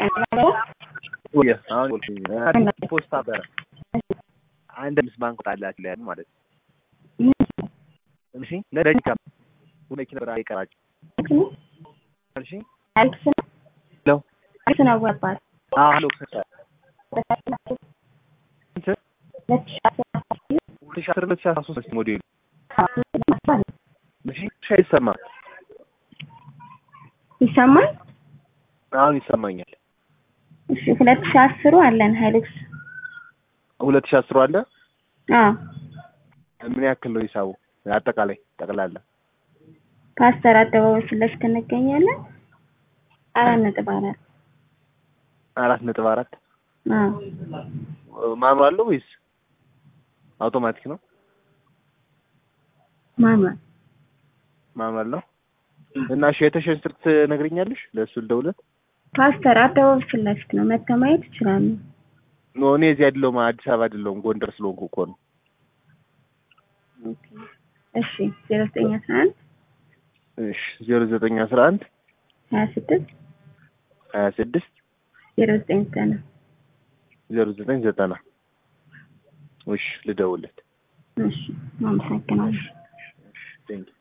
ወይ አሁን ፖስታ በረ አንድ ምስ ባንክ ጣላት ላይ ማለት እሺ ለደቂቃ መኪና በራ ይቀራጭ እሺ አልክስ ሄሎ አልክስ ነው ወባል አሎ ከሳ ሁለት ሺህ አስር ሁለት ሺህ አስራ ሶስት ሞዴሉ እሺ ሻ ይሰማል ይሰማል። አሁን ይሰማኛል እሺ ሁለት ሺህ አስሩ አለን ሀይሉክስ ሁለት ሺህ አስሩ አለ አዎ ምን ያክል ነው ሂሳቡ አጠቃላይ ጠቅላላ ፓስተር አደባባይ ፊት ለፊት እንገኛለን። አራት ነጥብ አራት አራት ነጥብ አራት አዎ ማኑዋል አለው ወይስ አውቶማቲክ ነው? ማኑዋል ማኑዋል ነው። እና እሺ የተሸን ስልክ ትነግሪኛለሽ? ለእሱ ልደውልለት። ፓስተር አደባባይ ፊት ለፊት ነው መተህ ማየት ይችላሉ። ኖ እኔ እዚህ አይደለሁም፣ አዲስ አበባ አይደለሁም፣ ጎንደር ስለሆንኩ እኮ ነው። እሺ ዜሮ ዘጠኝ አስራ አንድ እሺ ዜሮ ዘጠኝ አስራ አንድ ሀያ ስድስት ሀያ ስድስት ዜሮ ዘጠኝ ዘጠና ዜሮ ዘጠኝ ዘጠና እሺ ልደውልለት። እሺ አመሰግናለሁ። ቴንኪው